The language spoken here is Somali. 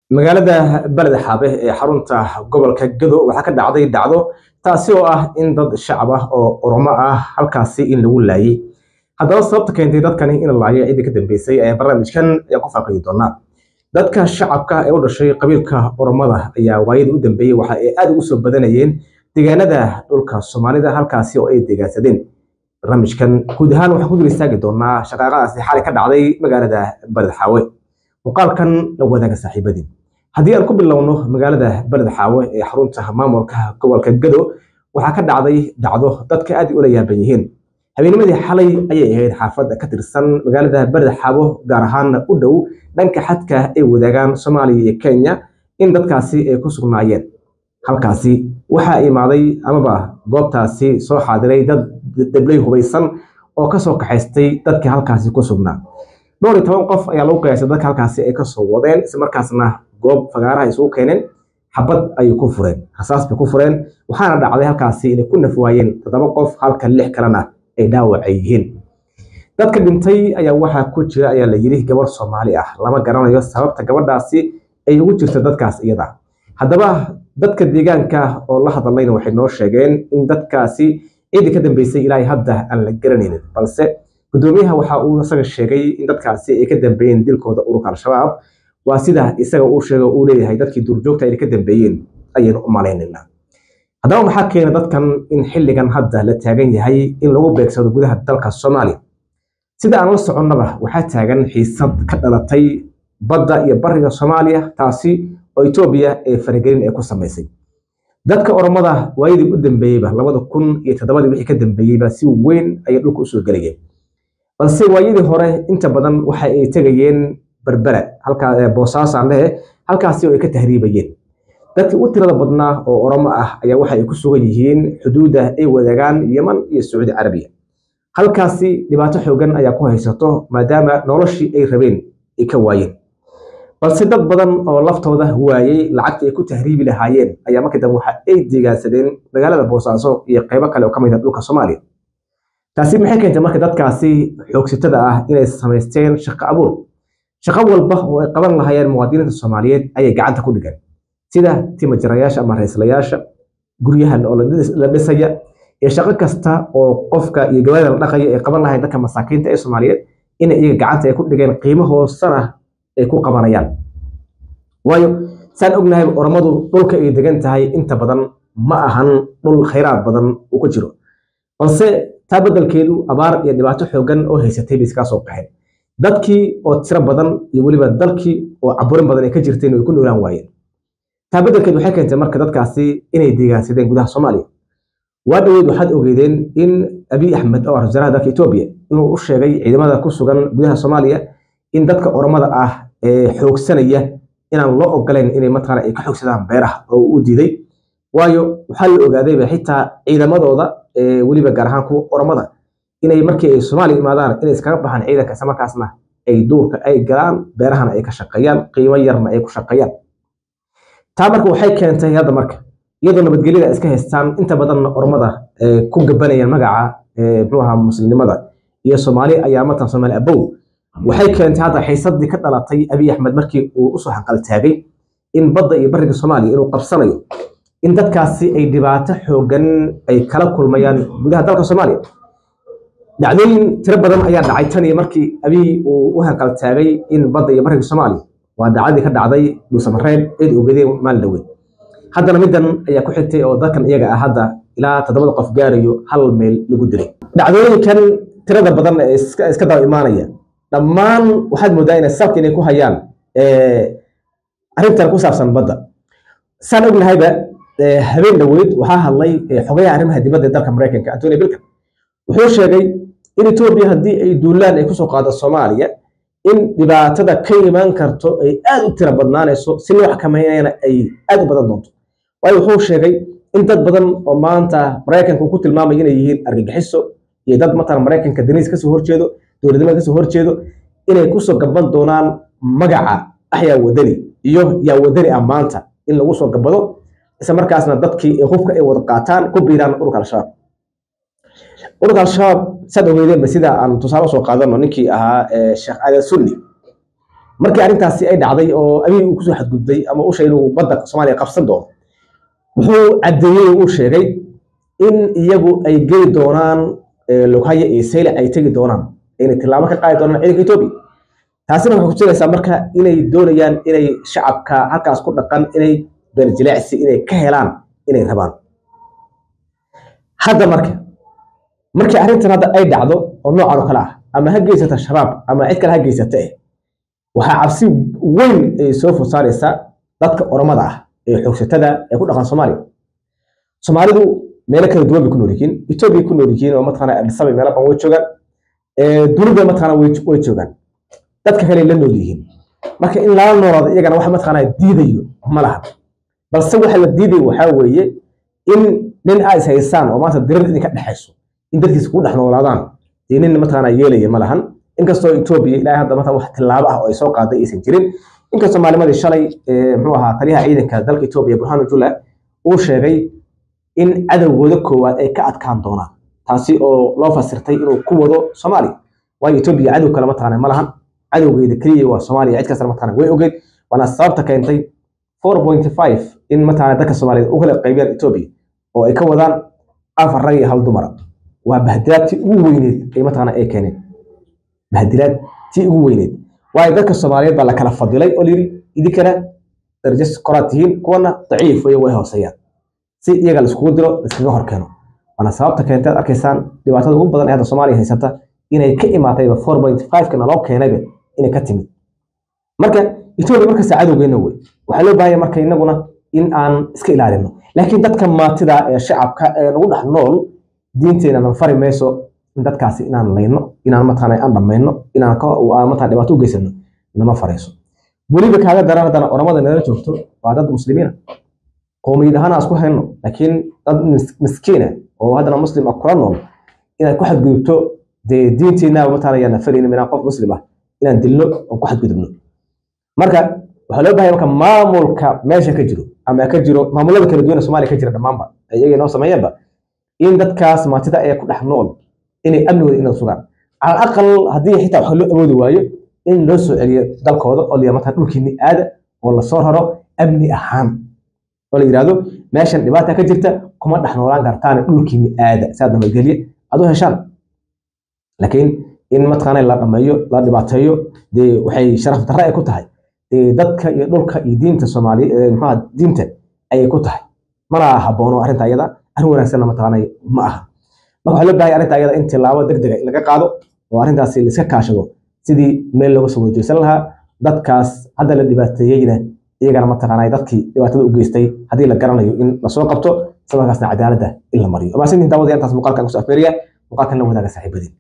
magaalada beled xaabe ee xarunta gobolka gado waxaa ka dhacday dhacdo taasi oo ah in dad shacab ah oo oromo ah halkaasi in lagu laayay haddaba sababta keentay dadkani in la laayo ciddii ka dambeysay ayaa barnaamijkan ayaan ku faaqidi doonaa dadka shacabka ee u dhashay qabiilka oromada ayaa waayadii u dambeeyey waxa ay aad ugu soo badanayeen deegaanada dhulka soomaalida halkaasi oo ay deegaansadeen barnaamijkan guud ahaan waxaan ku dul istaagi doonaa shaqaaqadaasi xalay ka dhacday magaalada beled xaawe muuqaalkan la wadaaga saaxiibadii haddii aan ku bilowno magaalada beled xaawe ee xarunta maamulka gobolka gado waxaa ka dhacday dhacdo dadka aad ula yaaban yihiin habeennimadii xalay ayay ahayd xaafadda ka tirsan magaalada beled xaawo gaar ahaana u dhow dhanka xadka ay wadaagaan soomaaliya iyo kenya in dadkaasi ay ku sugnaayeen halkaasi waxaa imaaday amaba goobtaasi soo xaadiray dad dablay hubaysan oo kasoo kaxaystay dadkii halkaasi ku sugnaa dhowr iyo toban qof ayaa lagu qiyaasay dadka halkaasi ay kasoo wadeen islamarkaasna goob fagaaraha isugu keeneen xabad ayay ku fureen rasaas bay ku fureen waxaana dhacday halkaasi inay ku naf waayeen toddoba qof halka lix kalena ay dhaawacay yihiin dadka dhintay ayaa waxaa ku jira ayaa la yidhi gabar soomaali ah lama garanayo sababta gabadhaasi ay ugu jirta dadkaas iyada haddaba dadka deegaanka oo la hadlayna waxay noo sheegeen in dadkaasi ciidii ka dambeysay ilaahay hadda aan la garanaynin balse gudoomiyaha waxa uu isaga sheegay in dadkaasi ay ka dambeeyeen dilkooda ururka al-shabaab waa sida isaga uu sheegay uu leeyahay dadkii duurjoogta ay ka dambeeyeen ayaynu u malaynayna haddaba maxaa keena dadkan in xilligan hadda la taagan yahay in lagu beegsado gudaha dalka soomaaliya sida aan la soconnaba waxaa taagan xiisad ka dhalatay badda iyo bariga soomaaliya taasi oo etoobiya ee faragelin ay ku samaysay dadka oromada waayadii u dambeeyeyba labada kun iyo toddobadii wixii ka dambeeyeyba si weyn ayay dhulka usoo gelayeen balse waayadii hore inta badan waxa ay tegayeen berbera halkaa boosaasaan lehe halkaasi oo ay ka tahriibayeen dadkii u tirada badnaa oo oromo ah ayaa waxa ay ku sugan yihiin xuduudda ay wadaagaan yeman iyo sacuudi carabiya halkaasi dhibaato xoogan ayaa ku haysato maadaama noloshii ay rabeen ay ka waayeen balse dad badan oo laftooda waayey lacagtii ay ku tahriibi lahaayeen ayaa markii dambe waxa ay deegaansadeen magaalada boosaaso iyo qaybo kale oo ka mid ah dhulka soomaaliya taasi maxay keentay marka dadkaasi xoogsitada ah inay samaysteen shaqo abuur shaqo walba oo ay qaban lahaayeen muwaadiniinta soomaaliyeed ayay gacanta ku dhigan sida timajarayaasha ama rayslayaasha guryahan oo la dhisaya iyo shaqo kasta oo qofka iyo gawaada la dhaqaya ay qaban lahayn dadka masaakiinta ee soomaaliyeed in iyaga gacanta ay ku dhigeen qiimo hoosana ay ku qabanayaan waayo saan ognahay oromadu dhulka ay degan tahay inta badan ma ahan dhul khayraad badan uu ku jiro balse taa beddelkeedu abaar iyo dhibaato xoogan oo haysatay bay iskaa soo qaxeen dadkii oo tiro badan iyo weliba dalkii oo caburin badan ay ka jirteen way ku noolaan waayeen taa beddelkeed waxay keentay marka dadkaasi inay deegaansadeen gudaha soomaaliya waa dhoweyd waxaad ogeydeen in abiy axmed oo ah wasaaraha dalka etoobiya inuu u sheegay ciidamada ku sugan gudaha soomaaliya in dadka oromada ah ee xoogsanaya inaan loo ogolayn inay mataqaana ay ka xoogsadaan beeraha oo u diiday waayo waxaa la ogaadayba xitaa ciidamadooda weliba gaar ahaan kuwa oromada inay markii ay soomaaliya imaadaan inay iskaga baxaan ciidanka isla markaasna ay duurka ay galaan beerahana ay ka shaqeeyaan qiimo yarna ay ku shaqeeyaan taa marka waxay keentay hadda marka iyadoo nabadgelyada iska haystaan inta badanna oromada ku gabanayaan magaca muxuu ahaa muslimnimada iyo soomaali ayaa matan soomaali abow waxay keentay hadda xiisadii ka dhalatay abiy axmed markii uu usoo hanqaltaagay in badda iyo bariga soomaaliya inuu qabsanayo in dadkaasi ay dhibaato xoogan ay kala kulmayaan gudaha dalka soomaaliya dhacdooyin tiro badan ayaa dhacay tan iyo markii abiy uu u hanqaltaagay in badda iyo bariga soomaaliya waa dhacdadii ka dhacday dhuusamareeb cid ogadeen maalin dhaweyn haddana middan ayaa ku xigtay oo dadkan iyaga ah hadda ilaa toddobada qof gaarayo hal meel lagu dilay dhacdooyinkan tirada badan ee iska daba imaanaya dhammaan waxaad moodaa inay sabka inay ku hayaan arrintan ku saabsan badda saan ognahayba habeen dhaweyd waxaa hadlay xogayaha arrimaha dibadda ee dalka maraykanka antony bilkan wuxuu sheegay in etoobiya haddii ay duulaan ay kusoo qaado soomaaliya in dhibaatada ka imaan karto ay aad u tira badnaanayso si loo xakameynayana ay aad u badan doonto waayo wuxuu sheegay in dad badan oo maanta maraykanka uu ku tilmaamay inay yihiin argagixiso iyo dad matalan maraykanka daniis kasoo horjeedo dowladnimada kasoo horjeedo inay kusoo gaban doonaan magaca axyaa wadani iyo yaa wadani ah maanta in lagu soo gabado isla markaasna dadkii hubka ay wada qaataan ku biiraan ururka al-shabaab ururka al-shabaab saad ogeydeenba sida aan tusaale soo qaadano ninkii ahaa sheekh aadan sunni markii arrintaasi ay dhacday oo abiy uu kusoo xadgudbay ama u sheegay inuu badda soomaaliya qabsan doono wuxuu caddeeyey uu sheegay in iyagu ay geli doonaan loghaya iyo saylac ay tegi doonaan inay tillaabo ka qaadi doonaan ciidanka etoobiya taasina waxay kutusaysaa marka inay doonayaan inay shacabka halkaas ku dhaqan inay beerjileecsi inay ka helaan inay rabaan hadda marka markii arrintan hadda ay dhacdo oo noocan oo kale ah ama ha geysata shabaab ama cid kale ha geysata eh waxaa cabsi weyn ay soo food saaraysaa dadka oromada ah ee xoogsatada ee ku dhaqan soomaaliya soomaalidu meelo kala duwan bay ku nool yihiin etoobiya ku nool yihiin oo mataqaana adisabay meelo badan way joogaan dunida mataqaana way joogaan dadka kale la nool yihiin marka in lala noolaado iyagana wax mataqaana diidayo ma laha balse waxa la diidayo waxaa weeye in nin aa is haysaan oo maanta dirar idinka dhexayso in dadkiisa ku dhex noolaadaan dee nin mataqaana yeelaya ma lahan inkastoo etoobiya ilaahay hadda mataqan wax tillaabo ah oo ay soo qaaday aysan jirin inkastoo maalimadii shalay muxuu ahaa taliyaha ciidanka dalka etoobiya burhanu jula uu sheegay in cadowgooda koowaad ay ka adkaan doonaan taasi oo loo fasirtay inuu ku wado soomaaliya waayo etoobiya cadow kale mataqaana ma lahan cadowgeeda keliya waa soomaaliya cid kastana mataqaana way ogeyd waana sababta keentay four point five in mataqaana dadka soomaaliyeed u kala qaybiyaan etoobiya oo ay ka wadaan afar rag iyo hal dumara waa bahdilaadtii ugu weyneed ay mataqaana ay keeneen bahdilaad tii ugu weyneed waayo dadka soomaaliyeed baa la kala fadilay oo layidhi idinkana darajo koraad tihiin kuwana daciif way way hooseeyaan si iyaga laiskugu diro laiskaga hor keeno waana sababta keentay ad arkaysaan dhibaatada ugu badan ee hadda soomaaliya haysata inay ka imaatayba four point five-kana loo keenayba inay ka timid marka etoobiya markasta cadowgeena wey waxaa loo baahanya marka inaguna in aan iska ilaalino laakiin dadka maatida ee shacabka ee nagu dhex nool diinteenanan fari mayso in dadkaasi inaan layno inaan mataqaana aan dhammayno inaan mataqana dhibaato u geysano nama farayso weliba kaaga daran haddana oramada nala joogto waa dad muslimiina qowmiyad ahaan aan isku hayno laakiin dad miskiina oo haddana muslim ah kula nool inaad ku xadgudubto dee diinteenna mataqana yaan faraynin inaan qof muslim ah inaan dilno oon ku xadgudubno marka waxaa loo bahaya marka maamulka meesha ka jiro ama ka jiro maamulada kala duwan ee soomaaliya ka jira dhammaanba iyaga inoo sameeyeenba in dadkaas maatida ee ku dhex nool inay amnigooda inay sugaan cala aqal haddii xitaa wax loo awoodi waayo in loo soo celiyo dalkooda oo la mataa dhulkiini aada oo lasoo raro amni ahaan oo la yidhahdo meeshan dhibaata ka jirta kuma dhex noolaan kartaan dhulkiini aada saa nabadgelye aad u heshaan laakiin in mataqaana la dhameeyo la dhibaateeyo dee waxay sharaf darre ay ku tahay dee dadka iyo dhulka iyo diinta soomaaliya maxaa diinta ayay ku tahay mana haboono arrinta ayada arrin wanaagsanna mataqaana ma aha marka waxaa loo bahay arrinta ayada in tilaabo deg dega in laga qaado oo arrintaasi la iska kaashado sidii meel looga soo wajeysan lahaa dadkaas hadda la dhibaateeyeyna iyagana mataqaana dadkii dhibaatada u geystay haddii la garanayo in lasoo qabto isla markaasna cadaaladda in la mariyo maasintiin daawada intaas muuqaalkan kusoo afeeriya muuqaalkan la wadaaga saaxiibadiin